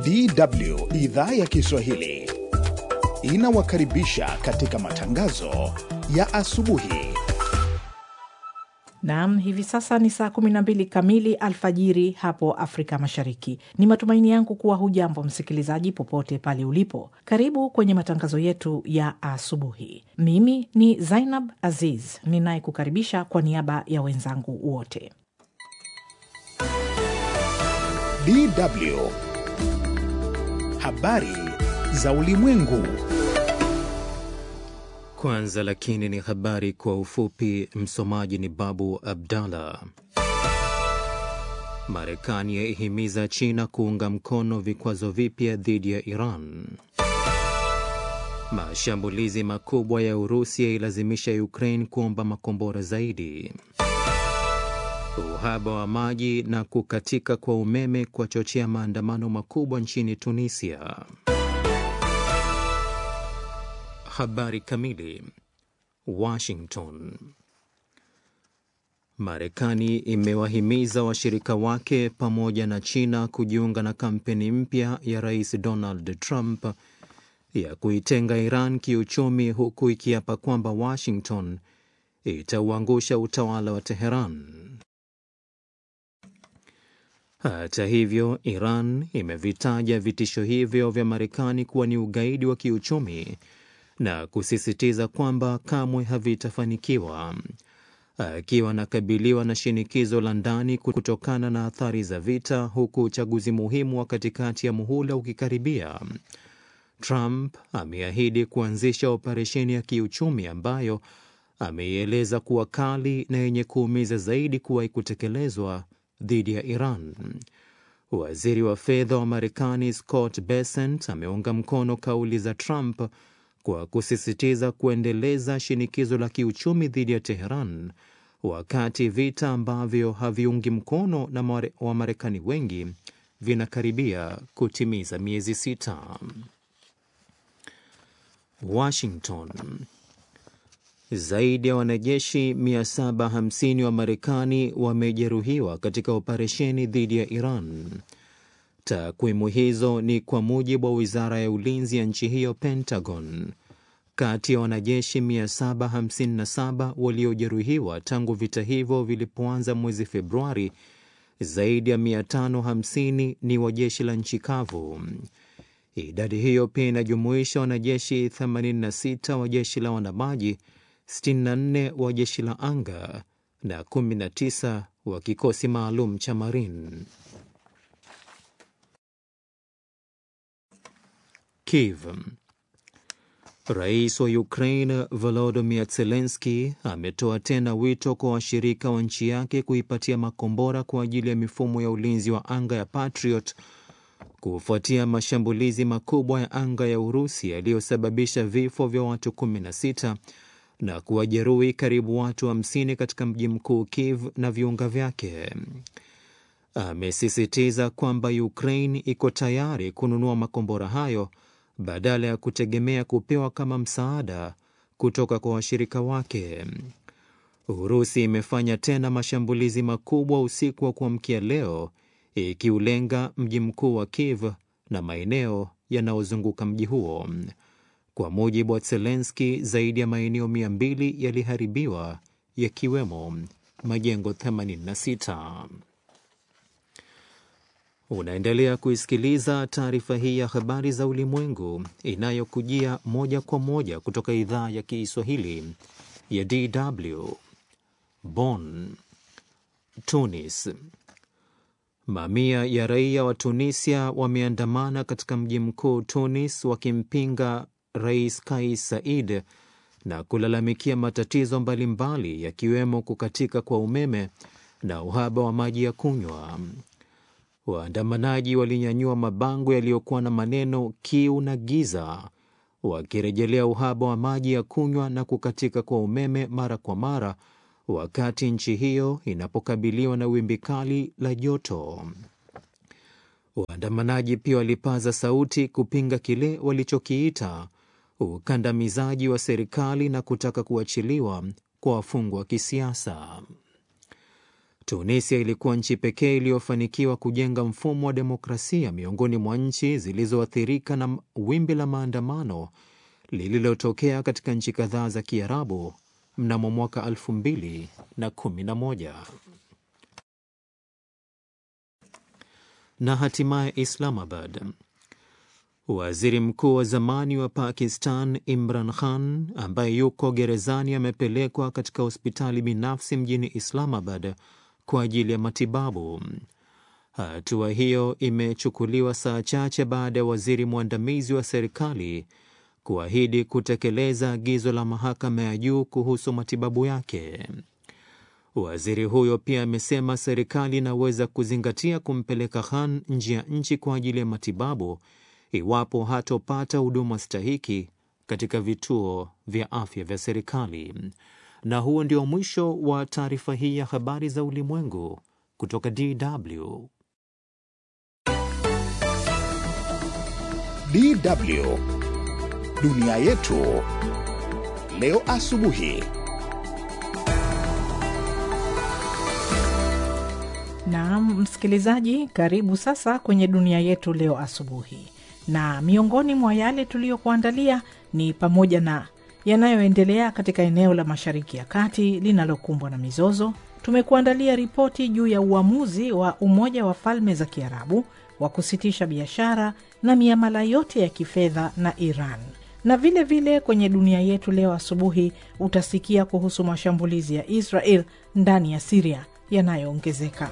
DW idhaa ya Kiswahili inawakaribisha katika matangazo ya asubuhi. Naam, hivi sasa ni saa 12 kamili alfajiri hapo Afrika Mashariki. Ni matumaini yangu kuwa hujambo msikilizaji, popote pale ulipo. Karibu kwenye matangazo yetu ya asubuhi. Mimi ni Zainab Aziz ninayekukaribisha kwa niaba ya wenzangu wote. DW habari za ulimwengu. Kwanza lakini ni habari kwa ufupi. Msomaji ni Babu Abdallah. Marekani yaihimiza China kuunga mkono vikwazo vipya dhidi ya Iran. Mashambulizi makubwa ya Urusi yailazimisha Ukraine kuomba makombora zaidi. Uhaba wa maji na kukatika kwa umeme kwachochea maandamano makubwa nchini Tunisia. Habari kamili. Washington. Marekani imewahimiza washirika wake pamoja na China kujiunga na kampeni mpya ya Rais Donald Trump ya kuitenga Iran kiuchumi, huku ikiapa kwamba Washington itauangusha utawala wa Teheran. Hata hivyo, Iran imevitaja vitisho hivyo vya Marekani kuwa ni ugaidi wa kiuchumi na kusisitiza kwamba kamwe havitafanikiwa. Akiwa anakabiliwa na shinikizo la ndani kutokana na athari za vita, huku uchaguzi muhimu wa katikati ya muhula ukikaribia, Trump ameahidi kuanzisha operesheni ya kiuchumi ambayo ameieleza kuwa kali na yenye kuumiza zaidi kuwahi kutekelezwa dhidi ya Iran. Waziri wa fedha wa Marekani Scott Bessent ameunga mkono kauli za Trump kwa kusisitiza kuendeleza shinikizo la kiuchumi dhidi ya Teheran wakati vita ambavyo haviungi mkono na Wamarekani wengi vinakaribia kutimiza miezi sita. Washington. Zaidi ya wanajeshi 750 wa Marekani wamejeruhiwa katika operesheni dhidi ya Iran. Takwimu hizo ni kwa mujibu wa wizara ya ulinzi ya nchi hiyo, Pentagon. Kati ya wanajeshi 757 waliojeruhiwa tangu vita hivyo vilipoanza mwezi Februari, zaidi ya 550 ni wa jeshi la nchi kavu. Idadi hiyo pia inajumuisha wanajeshi 86 wa jeshi la wanamaji, 64 wa jeshi la anga na 19 wa kikosi maalum cha Marine. Kiev. Rais wa Ukraine Volodymyr Zelensky ametoa tena wito kwa washirika wa nchi yake kuipatia makombora kwa ajili ya mifumo ya ulinzi wa anga ya Patriot kufuatia mashambulizi makubwa ya anga ya Urusi yaliyosababisha vifo vya watu 16 na kuwajeruhi karibu watu 50 wa katika mji mkuu Kiev na viunga vyake. Amesisitiza kwamba Ukraine iko tayari kununua makombora hayo badala ya kutegemea kupewa kama msaada kutoka kwa washirika wake. Urusi imefanya tena mashambulizi makubwa usiku wa kuamkia leo, ikiulenga mji mkuu wa Kiev na maeneo yanayozunguka mji huo. Kwa mujibu wa Zelensky, zaidi ya maeneo mia mbili yaliharibiwa yakiwemo majengo 86. Unaendelea kuisikiliza taarifa hii ya habari za ulimwengu inayokujia moja kwa moja kutoka idhaa ya Kiswahili ya DW Bonn. Tunis. Mamia ya raia wa Tunisia wameandamana katika mji mkuu Tunis wakimpinga Rais Kais Saied na kulalamikia matatizo mbalimbali yakiwemo kukatika kwa umeme na uhaba wa maji ya kunywa. Waandamanaji walinyanyua mabango yaliyokuwa na maneno kiu na giza, wakirejelea uhaba wa maji ya kunywa na kukatika kwa umeme mara kwa mara, wakati nchi hiyo inapokabiliwa na wimbi kali la joto. Waandamanaji pia walipaza sauti kupinga kile walichokiita ukandamizaji wa serikali na kutaka kuachiliwa kwa wafungwa wa kisiasa. Tunisia ilikuwa nchi pekee iliyofanikiwa kujenga mfumo wa demokrasia miongoni mwa nchi zilizoathirika na wimbi la maandamano lililotokea katika nchi kadhaa za Kiarabu mnamo mwaka 2011 na hatimaye Islamabad. Waziri mkuu wa zamani wa Pakistan Imran Khan ambaye yuko gerezani amepelekwa katika hospitali binafsi mjini Islamabad kwa ajili ya matibabu. Hatua hiyo imechukuliwa saa chache baada ya waziri mwandamizi wa serikali kuahidi kutekeleza agizo la mahakama ya juu kuhusu matibabu yake. Waziri huyo pia amesema serikali inaweza kuzingatia kumpeleka Khan nje ya nchi kwa ajili ya matibabu iwapo hatopata huduma stahiki katika vituo vya afya vya serikali. Na huo ndio mwisho wa taarifa hii ya habari za ulimwengu kutoka DW. DW dunia yetu leo asubuhi. Naam, msikilizaji, karibu sasa kwenye dunia yetu leo asubuhi, na miongoni mwa yale tuliyokuandalia ni pamoja na yanayoendelea katika eneo la Mashariki ya Kati linalokumbwa na mizozo. Tumekuandalia ripoti juu ya uamuzi wa Umoja wa Falme za Kiarabu wa kusitisha biashara na miamala yote ya kifedha na Iran, na vile vile kwenye dunia yetu leo asubuhi utasikia kuhusu mashambulizi ya Israel ndani ya Siria yanayoongezeka.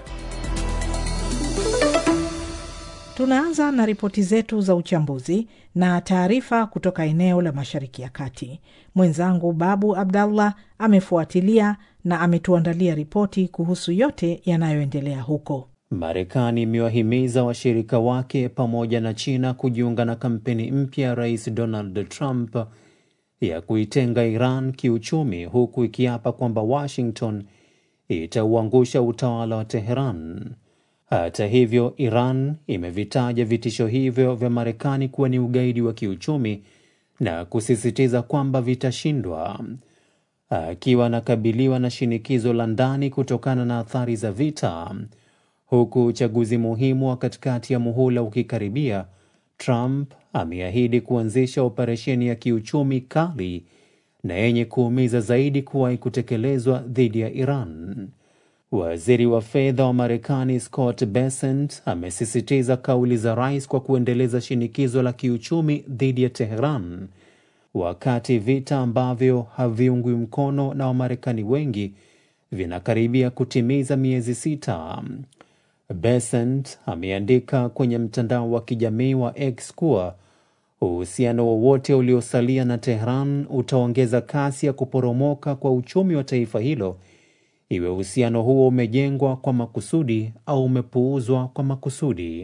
Tunaanza na ripoti zetu za uchambuzi na taarifa kutoka eneo la Mashariki ya Kati. Mwenzangu Babu Abdallah amefuatilia na ametuandalia ripoti kuhusu yote yanayoendelea huko. Marekani imewahimiza washirika wake pamoja na China kujiunga na kampeni mpya ya Rais Donald Trump ya kuitenga Iran kiuchumi, huku ikiapa kwamba Washington itauangusha utawala wa Teheran. Hata hivyo, Iran imevitaja vitisho hivyo vya Marekani kuwa ni ugaidi wa kiuchumi na kusisitiza kwamba vitashindwa. Akiwa anakabiliwa na shinikizo la ndani kutokana na athari za vita, huku uchaguzi muhimu wa katikati ya muhula ukikaribia, Trump ameahidi kuanzisha operesheni ya kiuchumi kali na yenye kuumiza zaidi kuwahi kutekelezwa dhidi ya Iran. Waziri wa fedha wa Marekani Scott Bessent amesisitiza kauli za rais kwa kuendeleza shinikizo la kiuchumi dhidi ya Teheran, wakati vita ambavyo haviungwi mkono na Wamarekani wengi vinakaribia kutimiza miezi sita. Bessent ameandika kwenye mtandao wa kijamii wa X kuwa uhusiano wowote uliosalia na Tehran utaongeza kasi ya kuporomoka kwa uchumi wa taifa hilo, iwe uhusiano huo umejengwa kwa makusudi au umepuuzwa kwa makusudi.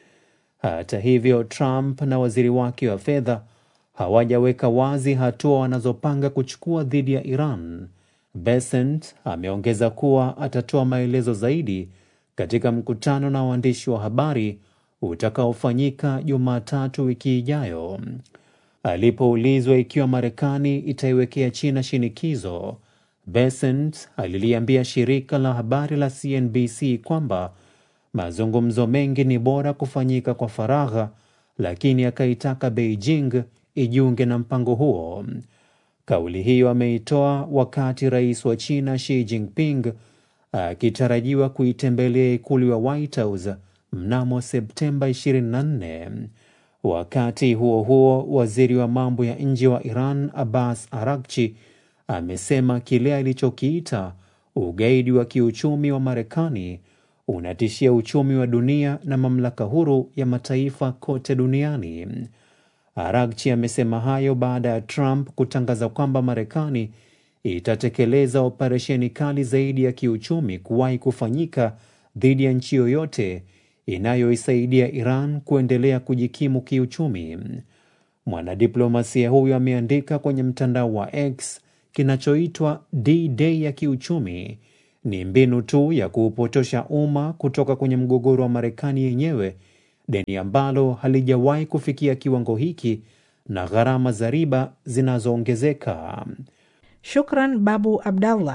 Hata hivyo, Trump na waziri wake wa fedha hawajaweka wazi hatua wanazopanga kuchukua dhidi ya Iran. Bessent ameongeza kuwa atatoa maelezo zaidi katika mkutano na waandishi wa habari utakaofanyika Jumatatu wiki ijayo. Alipoulizwa ikiwa Marekani itaiwekea China shinikizo, Bessent aliliambia shirika la habari la CNBC kwamba mazungumzo mengi ni bora kufanyika kwa faragha, lakini akaitaka Beijing ijiunge na mpango huo. Kauli hiyo ameitoa wakati rais wa China Xi Jinping akitarajiwa kuitembelea ikulu ya White House mnamo Septemba 24. Wakati huo huo, waziri wa mambo ya nje wa Iran Abbas Arakchi amesema kile alichokiita ugaidi wa kiuchumi wa Marekani unatishia uchumi wa dunia na mamlaka huru ya mataifa kote duniani. Arakchi amesema hayo baada ya Trump kutangaza kwamba Marekani itatekeleza operesheni kali zaidi ya kiuchumi kuwahi kufanyika dhidi ya nchi yoyote inayoisaidia Iran kuendelea kujikimu kiuchumi. Mwanadiplomasia huyo ameandika kwenye mtandao wa X, kinachoitwa D-Day ya kiuchumi ni mbinu tu ya kuupotosha umma kutoka kwenye mgogoro wa Marekani yenyewe, deni ambalo halijawahi kufikia kiwango hiki na gharama za riba zinazoongezeka. Shukran Babu Abdallah.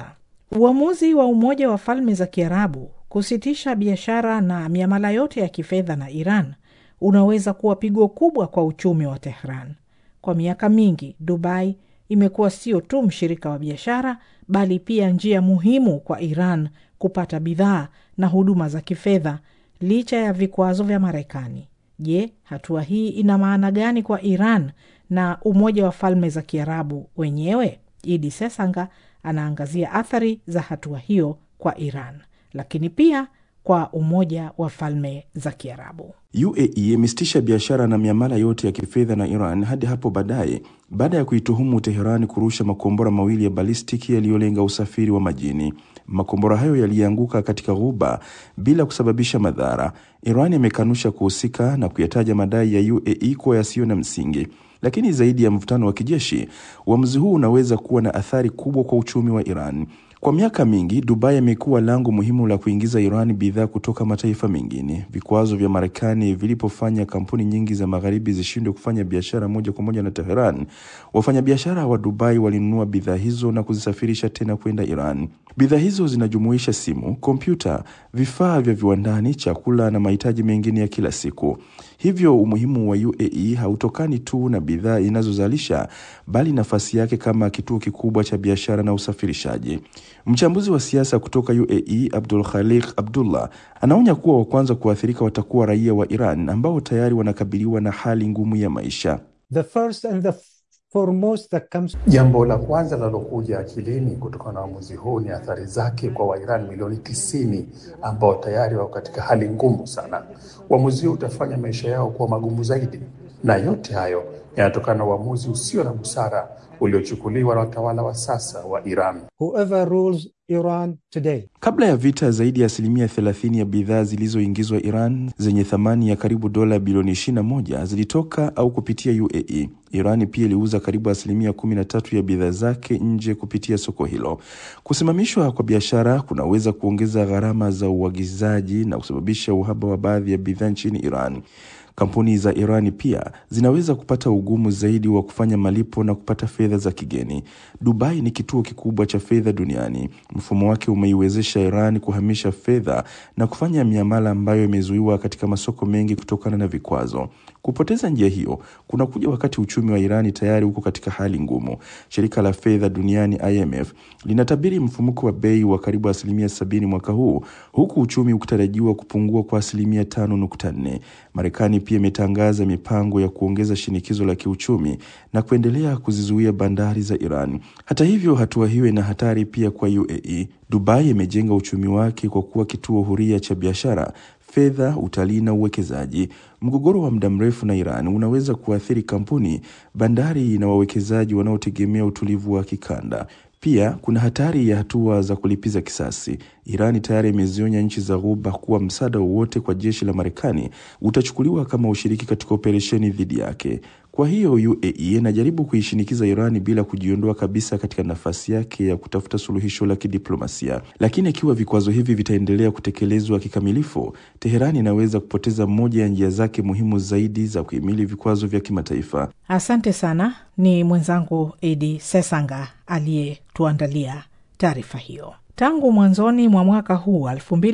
Uamuzi wa Umoja wa Falme za Kiarabu kusitisha biashara na miamala yote ya kifedha na Iran unaweza kuwa pigo kubwa kwa uchumi wa Tehran. Kwa miaka mingi, Dubai imekuwa sio tu mshirika wa biashara, bali pia njia muhimu kwa Iran kupata bidhaa na huduma za kifedha licha ya vikwazo vya Marekani. Je, hatua hii ina maana gani kwa Iran na Umoja wa Falme za Kiarabu wenyewe? Idi Sesanga anaangazia athari za hatua hiyo kwa Iran, lakini pia kwa Umoja wa Falme za Kiarabu. UAE imesitisha biashara na miamala yote ya kifedha na Iran hadi hapo baadaye, baada ya kuituhumu Teherani kurusha makombora mawili ya balistiki yaliyolenga usafiri wa majini. Makombora hayo yalianguka katika ghuba bila kusababisha madhara. Iran imekanusha kuhusika na kuyataja madai ya UAE kuwa yasiyo na msingi. Lakini zaidi ya mvutano wa kijeshi, uamuzi huu unaweza kuwa na athari kubwa kwa uchumi wa Iran. Kwa miaka mingi, Dubai imekuwa lango muhimu la kuingiza Iran bidhaa kutoka mataifa mengine. Vikwazo vya Marekani vilipofanya kampuni nyingi za magharibi zishindwe kufanya biashara moja kwa moja na Teheran, wafanyabiashara wa Dubai walinunua bidhaa hizo na kuzisafirisha tena kwenda Iran. Bidhaa hizo zinajumuisha simu, kompyuta, vifaa vya viwandani, chakula na mahitaji mengine ya kila siku. Hivyo umuhimu wa UAE hautokani tu na bidhaa inazozalisha bali nafasi yake kama kituo kikubwa cha biashara na usafirishaji. Mchambuzi wa siasa kutoka UAE Abdul Khaliq Abdullah anaonya kuwa wa kwanza kuathirika watakuwa raia wa Iran ambao tayari wanakabiliwa na hali ngumu ya maisha. The first and the foremost that comes... Jambo la kwanza linalokuja akilini kutokana na uamuzi huu ni athari zake kwa Wairani milioni tisini ambao tayari wako katika hali ngumu sana. Uamuzi huu utafanya maisha yao kuwa magumu zaidi, na yote hayo yanatokana na uamuzi usio na busara uliochukuliwa na watawala wa sasa wa Iran. Whoever rules Iran today. Kabla ya vita, zaidi ya asilimia 30 ya bidhaa zilizoingizwa Iran zenye thamani ya karibu dola bilioni 21 zilitoka au kupitia UAE. Iran pia iliuza karibu asilimia 13 ya bidhaa zake nje kupitia soko hilo. Kusimamishwa kwa biashara kunaweza kuongeza gharama za uagizaji na kusababisha uhaba wa baadhi ya bidhaa nchini Iran. Kampuni za Irani pia zinaweza kupata ugumu zaidi wa kufanya malipo na kupata fedha za kigeni. Dubai ni kituo kikubwa cha fedha duniani. Mfumo wake umeiwezesha Iran kuhamisha fedha na kufanya miamala ambayo imezuiwa katika masoko mengi kutokana na vikwazo. Kupoteza njia hiyo kunakuja wakati uchumi wa Irani tayari uko katika hali ngumu. Shirika la fedha duniani IMF linatabiri mfumuko wa bei wa karibu asilimia sabini mwaka huu, huku uchumi ukitarajiwa kupungua kwa asilimia tano nukta nne. Marekani pia imetangaza mipango ya kuongeza shinikizo la kiuchumi na kuendelea kuzizuia bandari za Iran. Hata hivyo, hatua hiyo ina hatari pia kwa UAE. Dubai imejenga uchumi wake kwa kuwa kituo huria cha biashara fedha, utalii na uwekezaji. Mgogoro wa muda mrefu na Iran unaweza kuathiri kampuni, bandari na wawekezaji wanaotegemea utulivu wa kikanda. Pia kuna hatari ya hatua za kulipiza kisasi. Irani tayari imezionya nchi za Ghuba kuwa msaada wowote kwa jeshi la Marekani utachukuliwa kama ushiriki katika operesheni dhidi yake. Kwa hiyo UAE inajaribu kuishinikiza Irani bila kujiondoa kabisa katika nafasi yake ya kutafuta suluhisho la kidiplomasia. Lakini ikiwa vikwazo hivi vitaendelea kutekelezwa kikamilifu, Teherani inaweza kupoteza moja ya njia zake muhimu zaidi za kuhimili vikwazo vya kimataifa. Asante sana. Ni mwenzangu Edi Sesanga aliyetuandalia taarifa hiyo. Tangu mwanzoni mwa mwaka huu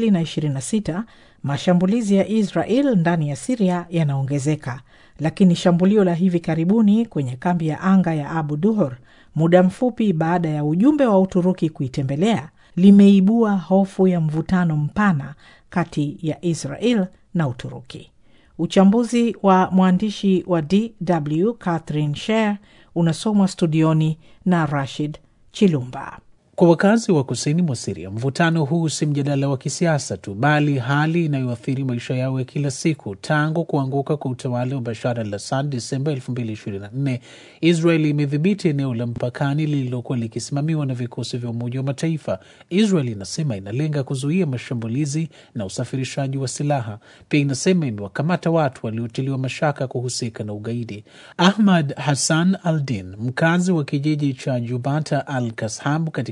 2026 mashambulizi ya Israel ndani ya Siria yanaongezeka, lakini shambulio la hivi karibuni kwenye kambi ya anga ya Abu Duhur muda mfupi baada ya ujumbe wa Uturuki kuitembelea limeibua hofu ya mvutano mpana kati ya Israel na Uturuki. Uchambuzi wa mwandishi wa DW Catherine Sher unasomwa studioni na Rashid Chilumba. Kwa wakazi wa kusini mwa Siria, mvutano huu si mjadala wa kisiasa tu, bali hali inayoathiri maisha yao ya kila siku. Tangu kuanguka kwa utawala wa Bashar al Assad Desemba 2024, Israel imedhibiti eneo la mpakani lililokuwa likisimamiwa na vikosi vya Umoja wa Mataifa. Israel inasema inalenga kuzuia mashambulizi na usafirishaji wa silaha. Pia inasema imewakamata watu waliotiliwa mashaka kuhusika na ugaidi. Ahmad Hassan Aldin, mkazi wa kijiji cha Jubata al Kashab katika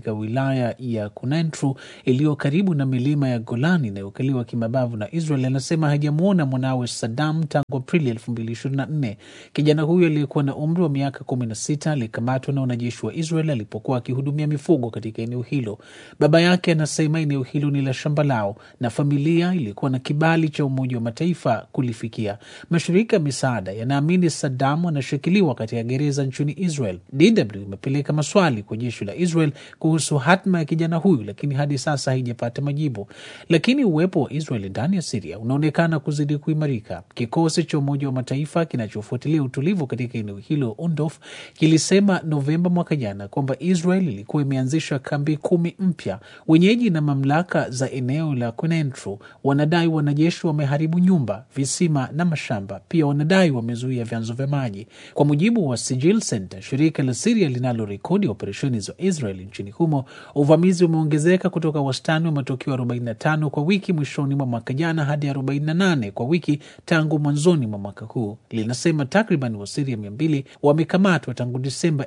katika wilaya ya Kunentru iliyo karibu na milima ya Golani inayokaliwa kimabavu na Israel anasema hajamwona mwanawe Saddam tangu Aprili 2024. Kijana huyo aliyekuwa na umri wa miaka 16 alikamatwa na wanajeshi wa Israel alipokuwa akihudumia mifugo katika eneo hilo. Baba yake anasema eneo hilo ni la shamba lao na familia ilikuwa na kibali cha Umoja wa Mataifa kulifikia. Mashirika ya misaada yanaamini Saddam anashikiliwa katika gereza nchini Israel. DW imepeleka maswali kwa jeshi la Israel kuhusu hatma ya kijana huyu, lakini hadi sasa haijapata majibu. Lakini uwepo wa Israel ndani ya Siria unaonekana kuzidi kuimarika. Kikosi cha Umoja wa Mataifa kinachofuatilia utulivu katika eneo hilo UNDOF kilisema Novemba mwaka jana kwamba Israel ilikuwa imeanzisha kambi kumi mpya. Wenyeji na mamlaka za eneo la Kunentru wanadai wanajeshi wameharibu nyumba, visima na mashamba. Pia wanadai wamezuia vyanzo vya maji. Kwa mujibu wa Sijil Center, shirika la Siria linalorekodi operesheni za Israel nchini humo, uvamizi umeongezeka kutoka wastani wa matukio 45 kwa wiki mwishoni mwa mwaka jana hadi 48 kwa wiki tangu mwanzoni mwa mwaka huu. Linasema takriban Wasiria 200 wamekamatwa tangu Disemba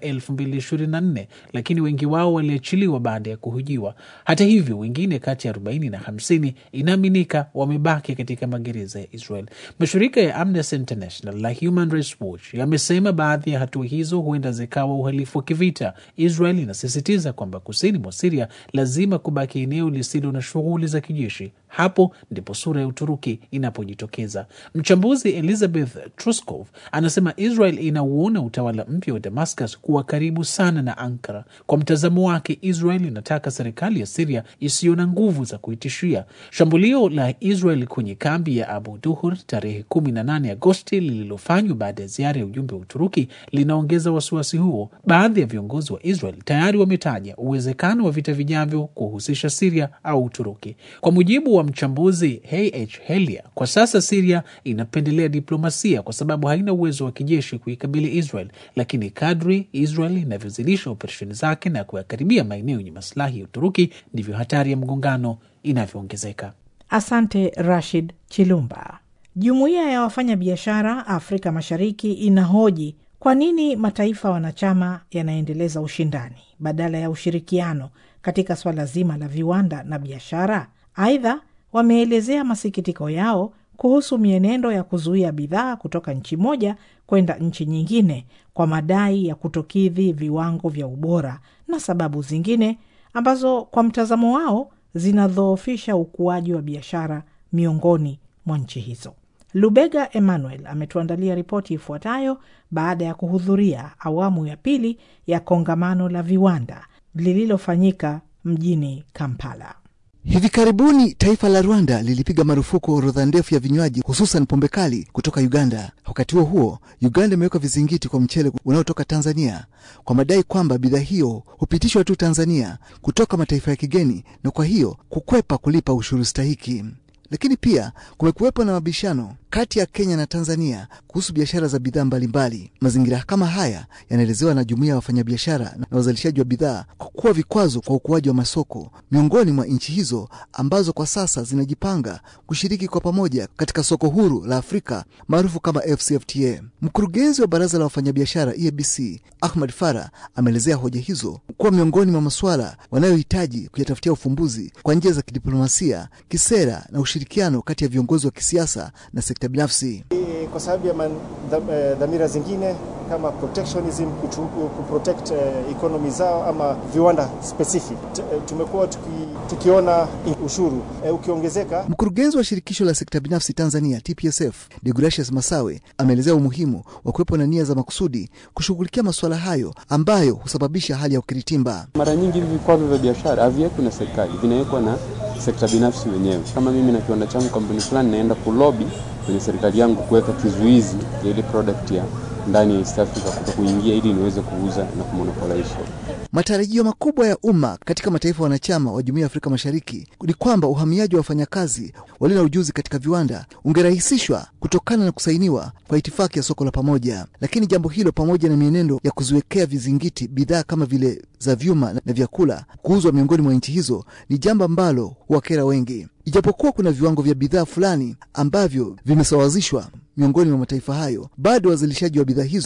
2024, lakini wengi wao waliachiliwa baada ya kuhojiwa. Hata hivyo, wengine kati ya 40 na 50 inaaminika wamebaki katika magereza ya Israel. Mashirika ya Amnesty International na Human Rights Watch yamesema baadhi ya hatua hizo huenda zikawa uhalifu wa kivita. Israel inasisitiza kwamba kusini mwa Siria lazima kubaki eneo lisilo na shughuli za kijeshi. Hapo ndipo sura ya Uturuki inapojitokeza. Mchambuzi Elizabeth Truskov anasema Israel inauona utawala mpya wa Damascus kuwa karibu sana na Ankara. Kwa mtazamo wake, Israel inataka serikali ya Siria isiyo na nguvu za kuitishia. Shambulio la Israel kwenye kambi ya Abu Duhur tarehe 18 Agosti lililofanywa baada ya ziara ya ujumbe wa Uturuki linaongeza wasiwasi huo. Baadhi ya viongozi wa Israel tayari wametaja uwezekano wa vita vijavyo kuhusisha Siria au Uturuki. Kwa mujibu wa mchambuzi H Helia, kwa sasa Siria inapendelea diplomasia kwa sababu haina uwezo wa kijeshi kuikabili Israel, lakini kadri Israel inavyozidisha operesheni zake na kuyakaribia maeneo yenye masilahi ya Uturuki ndivyo hatari ya mgongano inavyoongezeka. Asante Rashid Chilumba. Jumuiya ya wafanyabiashara Afrika Mashariki inahoji kwa nini mataifa wanachama yanaendeleza ushindani badala ya ushirikiano katika swala zima la viwanda na biashara. Aidha, wameelezea masikitiko yao kuhusu mienendo ya kuzuia bidhaa kutoka nchi moja kwenda nchi nyingine kwa madai ya kutokidhi viwango vya ubora na sababu zingine ambazo kwa mtazamo wao zinadhoofisha ukuaji wa biashara miongoni mwa nchi hizo. Lubega Emmanuel ametuandalia ripoti ifuatayo baada ya kuhudhuria awamu ya pili ya kongamano la viwanda lililofanyika mjini Kampala. Hivi karibuni taifa la Rwanda lilipiga marufuku orodha ndefu ya vinywaji hususan pombe kali kutoka Uganda. Wakati huo huo, Uganda imeweka vizingiti kwa mchele unaotoka Tanzania kwa madai kwamba bidhaa hiyo hupitishwa tu Tanzania kutoka mataifa ya kigeni na kwa hiyo kukwepa kulipa ushuru stahiki. Lakini pia kumekuwepo na mabishano kati ya Kenya na Tanzania kuhusu biashara za bidhaa mbalimbali. Mazingira kama haya yanaelezewa na jumuiya ya wafanyabiashara na wazalishaji wa bidhaa kwa kuwa vikwazo kwa ukuaji wa masoko miongoni mwa nchi hizo ambazo kwa sasa zinajipanga kushiriki kwa pamoja katika soko huru la Afrika maarufu kama FCFTA. Mkurugenzi wa baraza la wafanyabiashara EABC Ahmad Farah ameelezea hoja hizo kuwa miongoni mwa masuala wanayohitaji kuyatafutia ufumbuzi kwa njia za kidiplomasia, kisera na ushirikiano kati ya viongozi wa kisiasa na sekta binafsi. Kwa sababu ya dhamira zingine kama protectionism, kuprotect uh, economy zao ama viwanda specific, tumekuwa tuki, tukiona ushuru uh, ukiongezeka. Mkurugenzi wa shirikisho la sekta binafsi Tanzania TPSF Deogratius Masawe ameelezea umuhimu wa kuwepo na nia za makusudi kushughulikia masuala hayo ambayo husababisha hali ya ukiritimba. Mara nyingi hivi vikwazo vya biashara haviwekwi na serikali, vinawekwa na sekta binafsi wenyewe. Kama mimi na kiwanda changu kampuni fulani, naenda kulobi kwenye serikali yangu kuweka kizuizi ya ile product ya ndani ya East Africa kuto kuingia ili niweze kuuza na kumonopolize. Matarajio makubwa ya umma katika mataifa wanachama wa Jumuiya ya Afrika Mashariki ni kwamba uhamiaji wa wafanyakazi walio na ujuzi katika viwanda ungerahisishwa kutokana na kusainiwa kwa itifaki ya soko la pamoja. Lakini jambo hilo pamoja na mienendo ya kuziwekea vizingiti bidhaa kama vile za vyuma na vyakula kuuzwa miongoni mwa nchi hizo ni jambo ambalo huwakera wengi. Ijapokuwa kuna viwango vya bidhaa fulani ambavyo vimesawazishwa miongoni mwa mataifa hayo, bado wazalishaji wa bidhaa hizo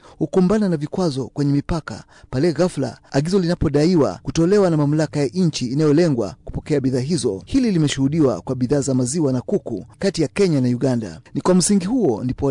hukumbana na vikwazo kwenye mipaka pale ghafla agizo linapodaiwa kutolewa na mamlaka ya nchi inayolengwa kupokea bidhaa hizo. Hili limeshuhudiwa kwa bidhaa za maziwa na kuku kati ya Kenya na Uganda. Ni kwa msingi huo ndipo